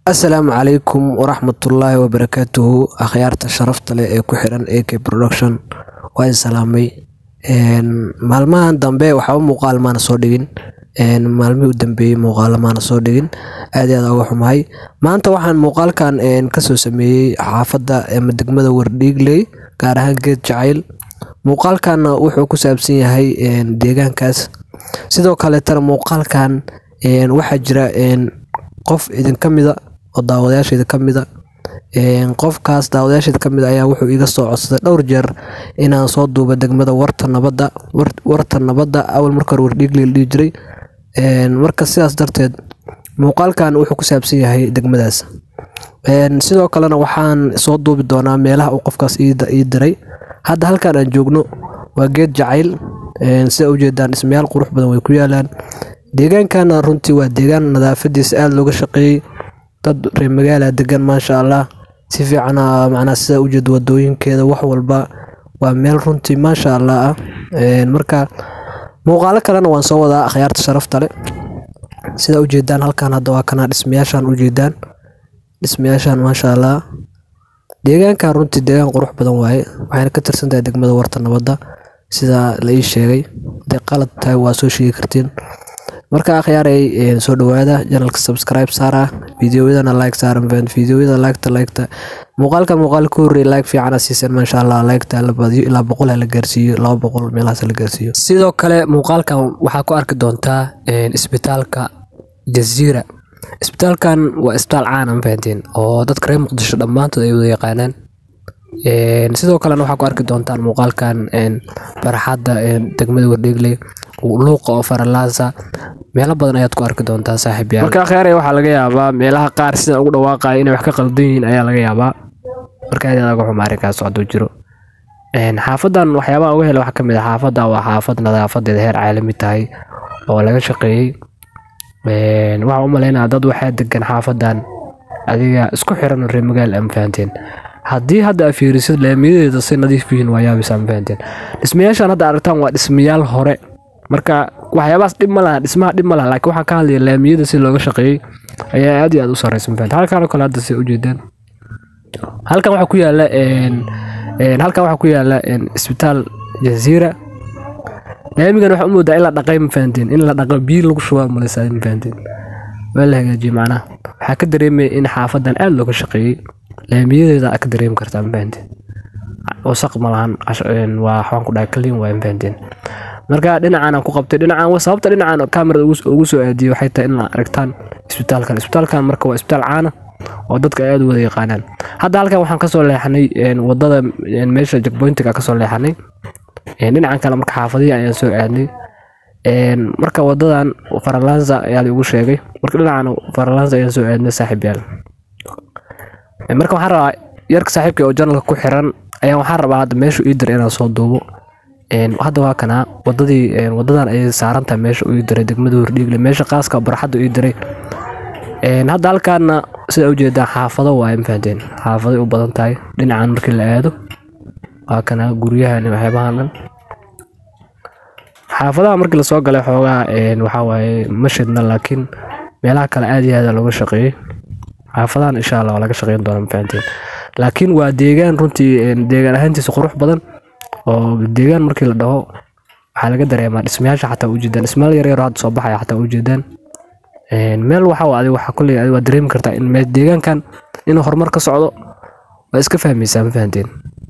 asalaamu calaykum waraxmatullaahi wabarakaatuhu akhyaarta sharafta leh ee ku xiran ak production waa idin salaamay maalmahan dambe waxba muuqaal maana soo dhigin maalmihii u dambeeyey muuqaalo maana soo dhigin aad iyo aad uga xumahay maanta waxaan muuqaalkan kasoo sameeyey xaafadda ama degmada wardhiigley gaar ahaan geed jacayl muuqaalkanna wuxuu ku saabsan yahay deegaankaas sidoo kaleetana muuqaalkan waxaa jira qof idinka mida oo daawadayaasheeda ka mida qofkaas daawadayaasheeda ka mid ayaa wuxuu iga soo codsaday dhowr jeer inaan soo duuba degmada warta nabadda warta nabadda awal marka hore wardhiigley la dhihi jiray marka sidaas darteed muuqaalkan wuxuu ku saabsan yahay degmadaas sidoo kalena waxaan soo duubi doonaa meelaha uu qofkaas ii diray hadda halkan aan joogno waa geed jacayl sida ujeedaan dhismayaal qurux badan way ku yaalaan deegaankana runtii waa deegaan nadaafadiisa aada looga shaqeeyey dad reer magaala degan maasha allah si fiicana macnaa sida ujeeda wadooyinkeeda wax walba waa meel runtii maasha allah ah marka muuqaalo kalena waan soo wadaa akhyaarta sharafta leh sida ujeedaan halkan hadda waa kana dhismayaashan ujeedaan dhismayaashan maasha allah deegaankan runtii deegaan qurux badan waaye waxayna ka tirsan tahay degmada warta nabadda sida la ii sheegay haday qalad tahay waa soo sheegi kartiin marka akhyaaray soo dhawaada janalka subscribe saara fideoyadana like saaran faan fideoyada liketa liketa muuqaalka muuqaal ka horreey like fiicana siisan maasha allah liketa la badiyo ilaa boqol ha la gaarsiiyo laba boqol meelahaas la gaarsiiyo sidoo kale muuqaalkan waxaa ku arki doontaa isbitaalka jaziira isbitaalkan waa isbitaal caan aan fahanteen oo dadka reer muqdisho dhammaantood ay wada yaqaanaan sidoo kalena waxaa ku arki doontaan muuqaalkan baraxadda degmada wardhiigley luuqa oo faralaasa meelo badan ayaad ku arki doontaa saaxiib yaal marka akhyaaray waxaa laga yaabaa meelaha qaar sida ugu dhawaaqaya inay wax ka qaldan yihiin ayaa laga yaabaa marka aad aad uga xuma arrinkaas hadduu jiro xaafadan waxyaabaha uga hela waxaa ka mid ah xaafadda waa xaafad nadaafadeeda heer caalami tahay oo laga shaqeeyey waxaa u malaynaya dad waxaa degan xaafadan adiga isku xiran reer magaal ama fahanteen haddii hadda a fiirisid laamiyadeeda si nadiif yihiin waa yaabisa ma fahanteen dhismayaashan hadda aragtaan waa dhismayaal hore marka waxyaabahaas dhib ma laha dhismaha dhib ma laha laakiin waxaa ka hadlaya laamiyada si looga shaqeeyey ayaa aad iyo aad u sareysa ma fahanteen halkan oo kale hadda si ujeedaan halkan waxaa ku yaala halkan waxaa ku yaala isbitaal jaziira laamigan waxaa u moodaa in la dhaqay ma fahanteen in la dhaqo biyo lagu shubaa maleysaa ma fahanteen waa la hagaajiyey macnaha waxaa ka dareemaya in xaafadan aada looga shaqeeyey laamiyadeeda aa ka dareemi kartaa ma fahanteen wasaq ma lahan waa waxaan ku dhahay clean waa ma fahanteen marka dhinacan aan ku qabtay dhinacan sababta dhinacan kamerada ugu soo aadiyey waxay tahay in la aragtaan isbitaalkan isbitaalkan marka waa isbitaal caana oo dadka aada u wada yaqaanaan hadda halkan waxaan kasoo leexanay wadada meesha jackpointiga kasoo leexanay dhinacan kale marka xaafadihi ayaan soo aadnay marka wadadan faralansa ayaa la igu sheegay marka dhinacan faralansa ayaan soo aadnay saaxiib yaal marka waxaan rabaa yarka saaxiibka oo janalka ku xiran ayaan waxaan rabaa hadda meeshu ii diray inaan soo duubo hadda waa kanaa wadadii wadadan ayay saarantahay meesha ii diray degmada hordhiigle meesha qaaska barxadda ii diray hadda halkaana sida ujeedaan xaafado waaye mafahanteen xaafaday u badan tahay dhinacan markii la aado waa kanaa guryahan waxyaabahan dhan xaafadaha markii lasoo galay xoogaa waxaa waaye ma shidna laakiin meelaha kale aad iyo aada looga shaqeeyey xaafadahan insha allah waa laga shaqeyn doona mafahanteen laakiin waa deegaan runtii deegaan ahaantiisa qurux badan oo deegaan markii la dhaho waxaa laga dareemaa dhismayaasha xataa ujeedaan dhismayaal yaryar hadda soo baxaya xataa ujeedaan meel waxa adi waxaa kolley adi waa dareemi kartaa in meel deegaankan inuu horumar ka socdo waa iska fahmaysaa ma fahanteen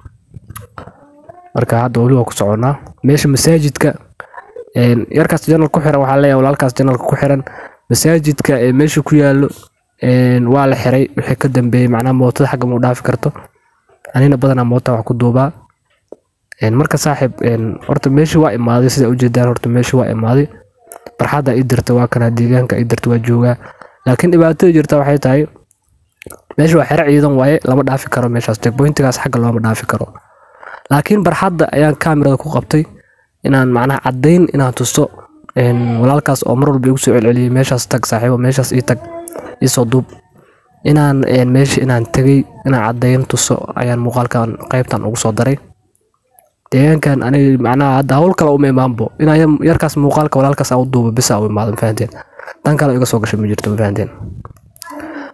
marka hadda weli waa ku soconaa meesha masaajidka yarkaas janal ku xiran waxaa leeyahay walaalkaas janalka ku xiran masaajidka ee meesha ku yaallo waa la xiray wixii ka dambeeyey macnaha mootada xagga ma u dhaafi karto anina badanaa moota wax ku duubaa marka saaxiib horta meeshii waa imaaday sida ujeedaan horta meeshii waa imaaday barxadda ii dirta waa kana deegaanka ii dirta waa joogaa laakiin dhibaatada jirta waxay tahay meesha waa xero ciidan waaye lama dhaafi karo meeshaas checkpointigaas xagga looma dhaafi karo laakiin barxadda ayaan kamerada ku qabtay inaan macnaha caddayn inaan tusto walaalkaas oo mar walba igu soo celceliyey meeshaas tag saaxiibo meeshaas ii tag iisoo duub inaan meesha inaan tegey inaan caddayn tuso ayaan muuqaalkan qaybtan ugu soo daray deegaankan aniga macnaha hadda hawl kale uma imaanbo inaan yarkaas muuqaalka walaalkaas aan u duubo bisa u imaado mafahanteen tan kale iga soo gashay ma jirto mafahanteen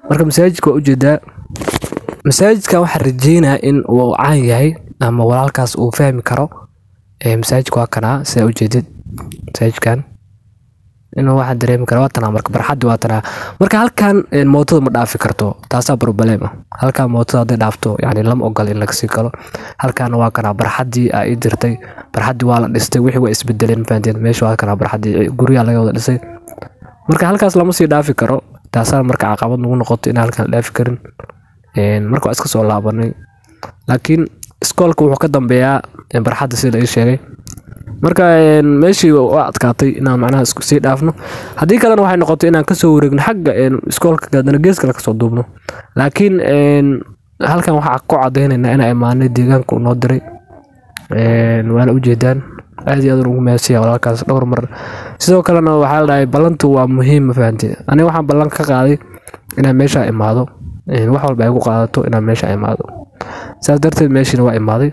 marka masaajidka waa ujeedaa masaajidka waxaan rajeynaya in uu caan yahay ama walaalkaas uu fahmi karo masaajidka waa kanaa sidaa ujeedid masaajidkan inuu waxaan dareemi kara waa tanaa marka barxaddi waa tanaa marka halkan mootada ma dhaafi karto taasaa problema halkan mootada hadday dhaafto yani lama ogol in laga sii galo halkaana waa kanaa barxaddii aa ii dirtay barxaddii waa la dhistay wixii waa isbedeleen fahanteen meesha waa kanaa barxaddii guryaha laga wada dhisay marka halkaas lama sii dhaafi karo taasaa marka caqabad nagu noqoto in halkan la dhaafi karin marka waa iska soo laabanay laakiin iskoolka wuxuu ka dambeeyaa barxadda sida la ii sheegay marka meeshii waa adkaatay inaan macnaha sii dhaafno haddii kalena waxay noqotay inaan kasoo wareegno xagga iskoolka gaadana gees kale kasoo duubno laakiin halkan waxaa ku cadaynaynaa inaa imaanay deegaanka noo diray waana ujeedaan aad iyo aad ugu mahadsiya walaalkaas dhowr mar sidoo kalena waxaa la dhahay ballantu waa muhiim ma fahamtay aniga waxaan ballan ka qaaday inaan meesha imaado wax walba ay ku qaadato inaan meesha imaado saas darteed meeshiina waa imaaday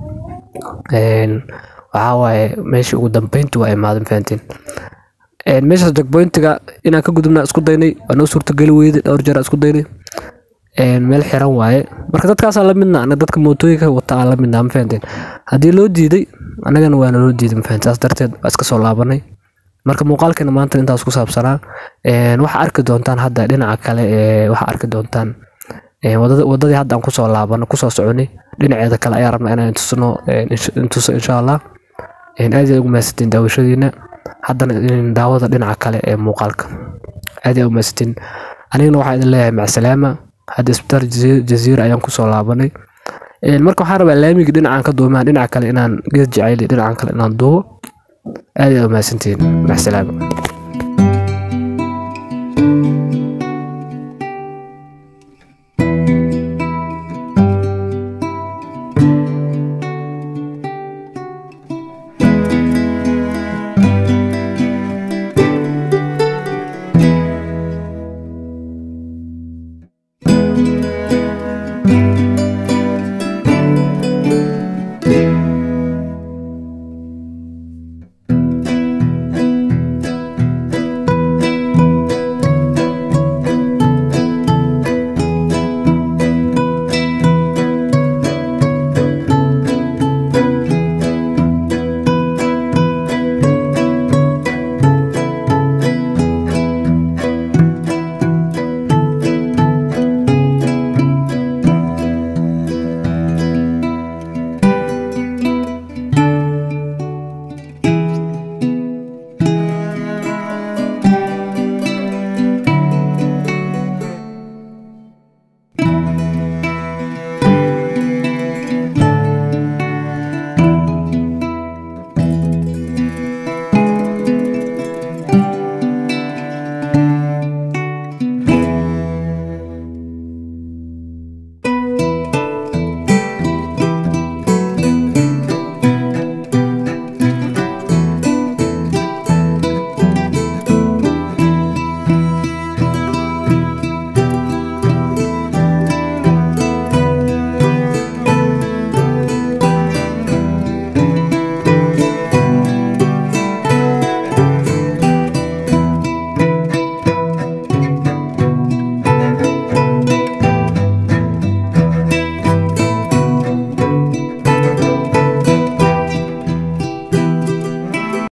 waxaa waaye meeshii ugu dambeynti waa imaaday fahanteen meeshaas jagboyntiga inaan ka gudubnaa isku daynay waa noo suurtageli weyday dhowr jeer isku daynay meel xiran waaye marka dadkaasaa la midna anaga dadka mootooyinka wata aan la midnaa ma fahanteen haddii loo diiday annagana waana loo diiday ma fahanteen saas darteed waa iska soo laabanay marka muuqaalkeena maanta intaas ku saabsanaa waxaa arki doontaan hadda dhinaca kale waxaa arki doontaan wadadii hadda aan kusoo laabano kusoo soconay dhinaceeda kale ayaa rabnaa inaan tusno tuso insha allah aad iyaad ugu mahadsantiin daawashadiina haddana daawada dhinaca kale ee muuqaalka aad iyaad ugu mahadsantiin anigana waxaa idin leeyahay macsalaama hadda isbitaal jaziira ayaan kusoo laabanay marka waxaan rabaa laamigii dhinacaan ka duumaan dhinaca kale inaan gees jacayli dhinacan kale inaan duubo aad iyaad ugu mahadsantiin macsalaama